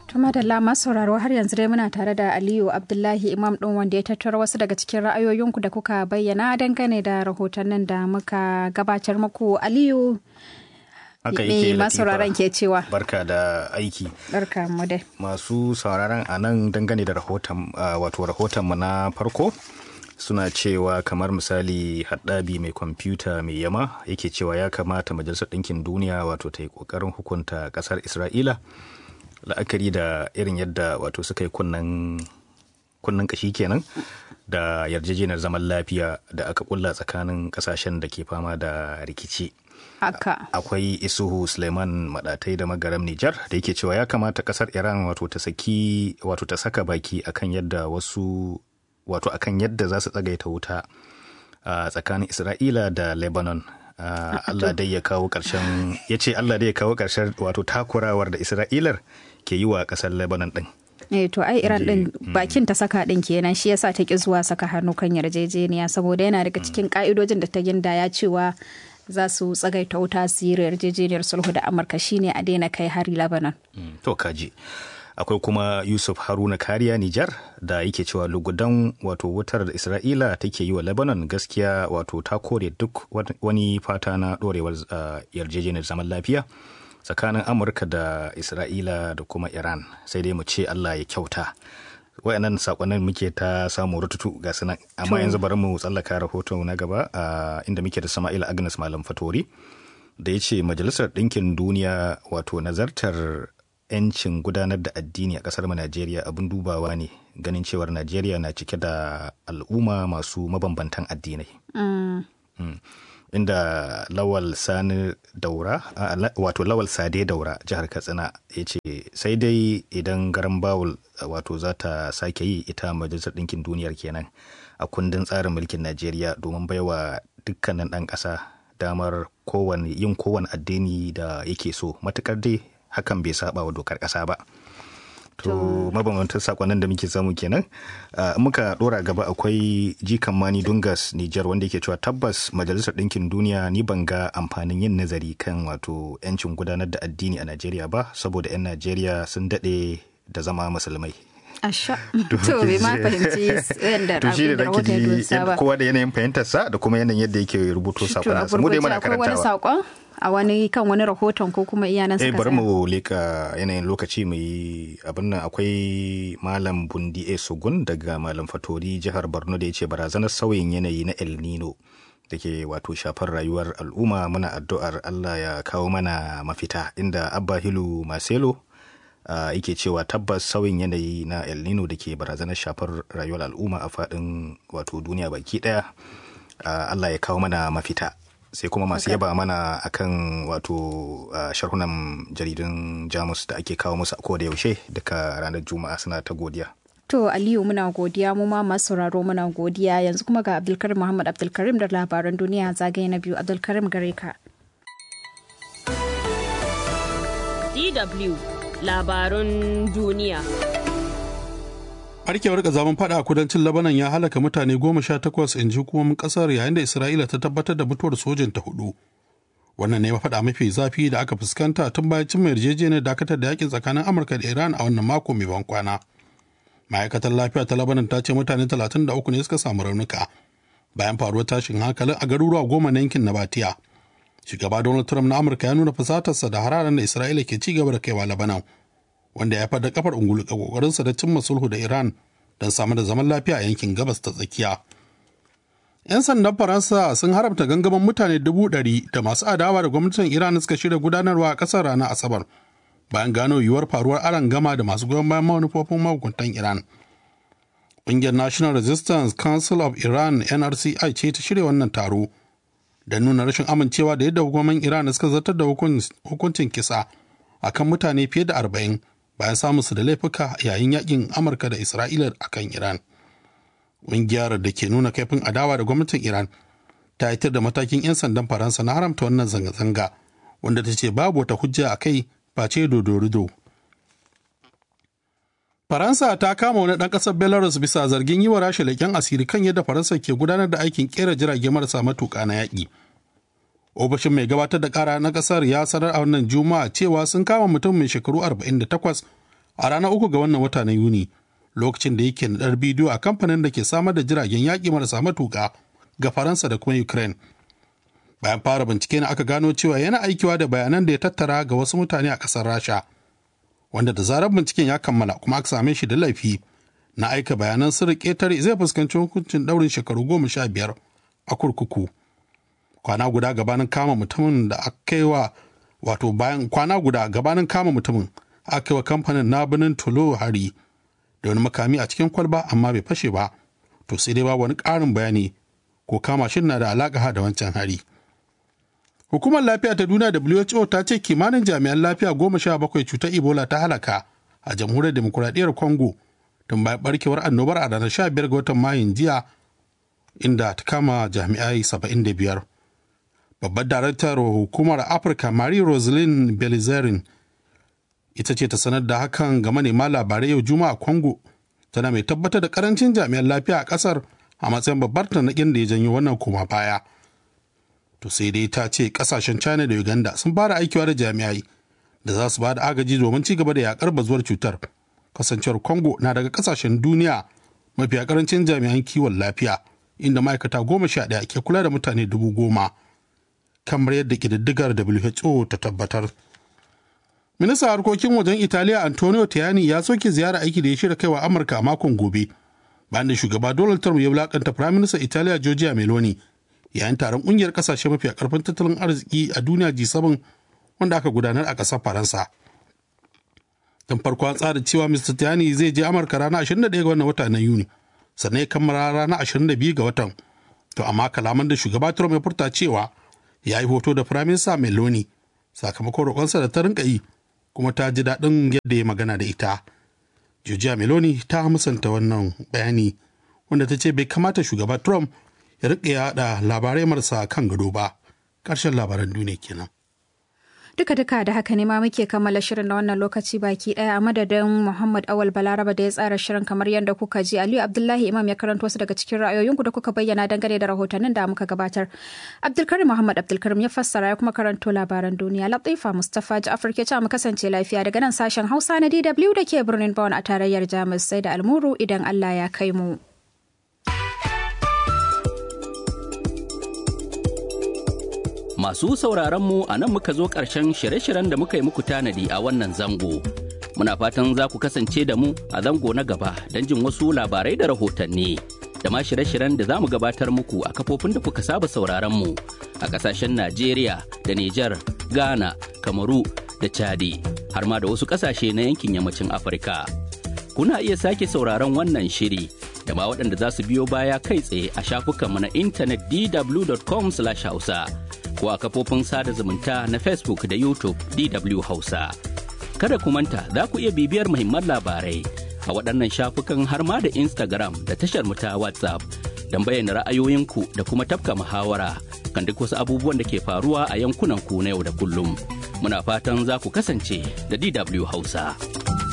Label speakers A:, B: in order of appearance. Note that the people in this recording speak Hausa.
A: Tuma da lama sauraro har yanzu dai muna tare da Aliyu Abdullahi Imam ɗin wanda ya tattara wasu daga cikin ra'ayoyinku da kuka bayyana dangane da rahotannin da muka gabatar muku. Aliyu
B: haka
A: me
B: yake
A: masu sauraron ke cewa.
B: barka da aiki
A: Barka mu dai.
B: masu sauraron a nan dangane da rahoton ah, wato rahotonmu na farko suna cewa kamar misali haddabi mai kwamfuta mai yama yake cewa ya kamata majalisar ɗinkin duniya wato ta yi ƙoƙarin hukunta ƙasar isra'ila la'akari da irin yadda wato suka yi kunnen kunnen kashi kenan da yarjejeniyar zaman lafiya da aka kulla tsakanin ƙasashen da ke fama da rikici
A: Haka.
B: akwai isuhu suleiman madatai da magaram nijar da yake cewa ya kamata kasar iran wato ta saki wato ta saka baki akan yadda wasu wato akan yadda za su tsagaita wuta a tsakanin isra'ila da lebanon Ah, allah dai ya kawo karshen ya ce allah dai ya kawo karshen wato takurawar da isra'ilar ke yi wa kasar lebanon din
A: Eh to ai Iran din bakin ta saka din kenan shi yasa ta ki zuwa saka hannu kan yarjejeniya saboda yana daga cikin ka'idojin da ta gindaya cewa za su tsagaita wuta su yi yarjejeniyar sulhu da Amurka shine a daina kai hari Lebanon.
B: Mm, to kaji akwai kuma yusuf haruna kariya nijar da yake cewa lugudan wato wutar da isra'ila take yi wa lebanon gaskiya wato ta kore duk wat- wani fata na dorewar ah, yarjejeniyar zaman lafiya tsakanin amurka da isra'ila da kuma iran sai dai mu ce allah ya kyauta wayannan sakonnin muke ta samu rututu ga sunan amma yanzu bari mu tsallaka rahoton na gaba ah, inda muke da sama'ila agnes malam fatori da ya ce majalisar ɗinkin duniya wato nazartar 'yancin gudanar da addini a ƙasar mu najeriya abin dubawa ne ganin cewar najeriya na cike da al'umma masu mabambantan addinai Mm. inda lawal sani daura a, la- wato lawal sade daura jihar katsina ya ce sai dai idan garan bawul wato za ta sake yi ita majalisar ɗinkin duniyar kenan a kundin tsarin mulkin najeriya domin baiwa dukkanin ɗan ƙasa damar kowane yin kowane addini da yake so matukar dai hakan bai saba wa dokar ƙasa ba to mabambantan sakonnin da muke samu kenan Ah, in muka dora gaba akwai jikan mani dungas nijar wanda yake cewa tabbas majalisar ɗinkin duniya ni ban ga amfanin yin nazari kan wato 'yancin gudanar da addini a najeriya ba saboda 'yan najeriya sun daɗe da zama musulmai
A: Asha. To bai ma fahimci yadda
B: to shi da
A: rahoton ya
B: ji
A: dosa ba.
B: kowa da yanayin fahimtarsa da kuma yanayin yadda yake rubuto
A: To a
B: sakonansa mu dai
A: gurguje
B: muna
A: akwai wani
B: karantawa
A: saƙon a wani kan wani rahoton ko kuma iyanan
B: eh
A: suka
B: bari
A: tsaya?
B: mu leka yanayin lokaci mu yi abin nan akwai malam bundi e sugun daga malam fatori jihar borno da ya ce barazanar sauyin yanayi na el nino da ke wato shafar rayuwar al'umma muna addu'ar allah ya kawo mana mafita inda abba hilu maselo ah, yake cewa tabbas sauyin yanayi na el nino da ke barazanar shafar rayuwar al'umma a faɗin wato duniya baki ɗaya ah, allah ya kawo mana mafita sai kuma masu yaba mana akan wato uh, sharhunan jaridun jamus da ake kawo musu a koda yaushe daga ranar juma'a suna ta godiya
A: To Aliyu muna godiya mu ma masu sauraro muna godiya yanzu kuma ga Abdulkarim Muhammad Abdulkarim da labaran duniya zagaye na biyu Abdulkarim gare ka.
C: DW labarun duniya.
D: Barkewar kazamin fada a kudancin Labanan ya halaka mutane goma sha takwas in ji hukumomin kasar yayin da Isra'ila ta tabbatar da mutuwar sojin ta hudu. Wannan ne faɗa mafi zafi da aka fuskanta tun bayan cin yarjejeniyar dakatar da yakin tsakanin Amurka da Iran a wannan mako mai ban kwana. Ma'aikatar lafiya ta Labanan ta ce mutane 33 ne suka samu raunuka bayan faruwar tashin hankalin a garuruwa goma na yankin Nabatiya. Shugaba Donald Trump na Amurka ya nuna fasatarsa da hararen da Isra'ila ke ci gaba da kaiwa Labanan. wanda ya haifar da kafar ungulu a kokarinsa da cimma sulhu da Iran don samar da zaman lafiya a yankin gabas ta tsakiya. 'Yan sandan Faransa sun haramta gangamin mutane dubu ɗari da masu adawa da gwamnatin Iran suka shirya gudanarwa a ƙasar ranar Asabar bayan gano yiwuwar faruwar aron gama da masu goyon bayan manufofin mahukuntan Iran. Ƙungiyar National Resistance Council of Iran NRCI ce ta shirya wannan taro da nuna rashin amincewa da yadda hukumomin Iran suka zartar da hukuncin kisa akan mutane fiye da arba'in bayan samun su da laifuka yayin yakin Amurka da Isra'ila akan Iran. Ƙungiyar da ke nuna kaifin adawa da gwamnatin Iran ta haitar da matakin 'yan sandan Faransa na haramta wannan zanga-zanga wanda ta ce babu wata hujja a kai face dodorido. Faransa ta kama wani ɗan ƙasar Belarus bisa zargin yi wa rasha leƙen asiri kan yadda Faransa ke gudanar da aikin ƙera jirage marasa matuƙa na yaƙi. ofishin mai gabatar da kara na kasar ya sanar a wannan juma'a cewa sun kama mutum mai shekaru 48 a ranar uku ga wannan wata na Yuni lokacin da yake naɗar bidiyo a kamfanin da ke samar da jiragen yaƙi marasa matuƙa ga Faransa da kuma Ukraine. Bayan fara bincike ne aka gano cewa yana aikiwa da bayanan da ya tattara ga wasu mutane a ƙasar Rasha. Wanda da zarar binciken ya kammala kuma aka same shi da laifi na aika bayanan sirri ƙetare zai fuskanci hukuncin ɗaurin shekaru goma sha biyar a kurkuku. Kwana guda gabanin kama mutumin da aka yi wa wato bayan kwana guda gabanin kama mutumin aka yi wa kamfanin na birnin Tulo hari da wani makami a cikin kwalba amma bai fashe ba to sai dai ba wani ƙarin bayani ko kama shi na da alaƙa da wancan hari. Hukumar lafiya ta duniya WHO ta ce kimanin jami'an lafiya goma sha bakwai cutar Ebola ta halaka a jamhuriyar demokuraɗiyyar Congo tun bayan barkewar annobar a ranar sha biyar ga watan Mayun jiya inda ta kama jami'ai saba'in da biyar. Babbar daraktar hukumar Afirka Marie Roselyn Belizerin ita ce ta sanar da hakan ga manema labarai yau Juma'a Congo tana mai tabbatar da karancin jami'an lafiya a kasar a matsayin babbar tanakin da ya janyo wannan koma baya. To sai dai ta ce kasashen China da Uganda sun fara aikiwa da jami'ai da za su ba da agaji domin ci gaba da yakar bazuwar cutar. Kasancewar Congo na daga kasashen duniya mafi karancin jami'an kiwon lafiya inda ma'aikata goma sha ɗaya ke kula da mutane dubu goma kamar yadda ƙididdigar WHO ta tabbatar. Ministan harkokin wajen Italiya Antonio Tajani ya soke ziyara aiki da ya shirya kaiwa Amurka a makon gobe. Bayan da shugaba Donald Trump ya wulakanta Prime Minister Italiya Giorgia Meloni yayin taron kungiyar kasashe mafi karfin tattalin arziki a duniya G7 wanda aka gudanar a ƙasar Faransa. Tun farko an tsara cewa Mr. Tajani zai je Amurka ranar 21 ga wannan wata na Yuni, sannan ya kammala ranar 22 ga watan. To amma kalaman da shugaba Trump ya furta cewa ya yi hoto da Prime Minister Meloni sakamakon roƙonsa da ta rinka yi kuma ta ji daɗin yadda ya magana da ita. Giorgia Meloni ta musanta wannan bayani wanda ta ce bai kamata shugaba Trump ya riƙe yaɗa labarai marasa kan gado ba. Ƙarshen labaran duniya kenan.
A: Duka duka da haka ne ma muke kammala shirin na wannan lokaci baki daya a madadin Muhammad Awal Balaraba da ya tsara shirin kamar yadda kuka ji Aliyu Abdullahi Imam ya karanto wasu daga cikin ra'ayoyinku da kuka bayyana dangane da rahotannin da muka gabatar. Abdulkarim Muhammad Abdulkarim ya fassara ya kuma karanto labaran duniya. Latifa Mustapha Ja'far ke mu kasance lafiya daga nan sashen Hausa na DW da ke birnin Bonn a tarayyar Jamus sai da almuru idan Allah ya kai mu.
E: Masu sauraron mu a nan muka zo ƙarshen shirye-shiryen da muka yi muku tanadi a wannan zango. Muna fatan za ku kasance da mu a zango na gaba don jin wasu labarai da rahotanni. Da ma shirye-shiryen da za mu gabatar muku a kafofin da kuka saba sauraron mu a ƙasashen Najeriya da Nijar, Ghana, Kamaru da Chadi, har ma da wasu ƙasashe na yankin yammacin Afirka. Kuna iya sake sauraron wannan shiri da ma waɗanda za su biyo baya kai tsaye a shafukanmu na intanet dw.com/hausa. ko a kafofin sada zumunta na Facebook da YouTube DW Hausa. Kada ku manta za ku iya bibiyar muhimman labarai a waɗannan shafukan har ma da Instagram da tashar mu ta WhatsApp don bayyana ra'ayoyinku da kuma tafka muhawara kan duk wasu abubuwan da ke faruwa a yankunan ku na yau da kullum. Muna fatan za ku kasance da DW Hausa.